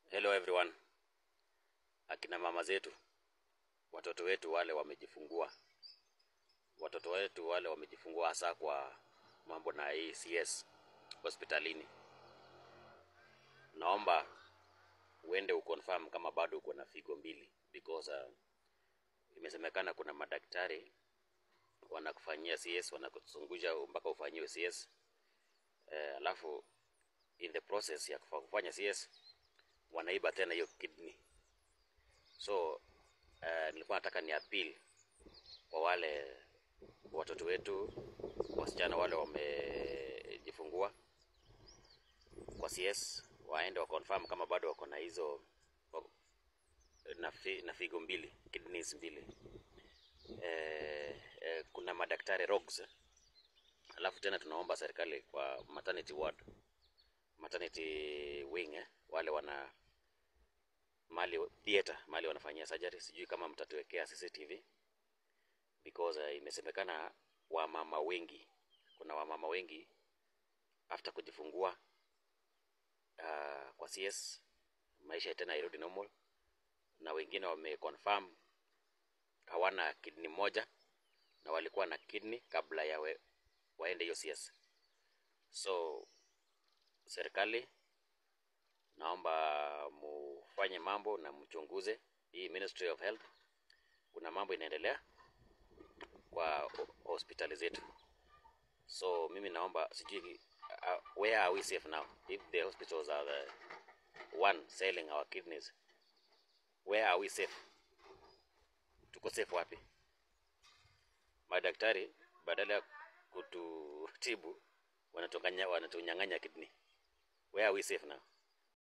Hello everyone. Akina mama zetu, watoto wetu wale wamejifungua, watoto wetu wale wamejifungua hasa kwa mambo na hii CS hospitalini, naomba uende uconfirm kama bado uko na figo mbili because uh, imesemekana kuna madaktari wanakufanyia CS, wanakuzungusha mpaka ufanyiwe CS eh, alafu in the process ya kufa- kufanya CS wanaiba tena hiyo kidney. So uh, nilikuwa nataka ni appeal kwa wale watoto wetu wasichana wale wamejifungua kwa CS waende wa confirm kama bado wako na hizo wako- na, fi, na figo mbili kidneys mbili eh, eh, kuna madaktari rogues eh. Alafu tena tunaomba serikali kwa maternity ward maternity wing eh, wale wana mali theater mali wanafanyia surgery, sijui kama mtatuwekea CCTV because uh, imesemekana wamama wengi, kuna wamama wengi after kujifungua uh, kwa CS maisha tena irudi normal, na wengine wameconfirm hawana kidney moja na walikuwa na kidney kabla ya we, waende hiyo CS. So serikali naomba mufanye mambo na mchunguze hii Ministry of Health. Kuna mambo inaendelea kwa ho- hospitali zetu, so mimi naomba sijui, uh, where are we safe now if the hospitals are the one selling our kidneys, where are we safe? Tuko safe wapi? Madaktari badala ya kututibu wanatunganya- wanatunyang'anya kidney. Where are we safe now?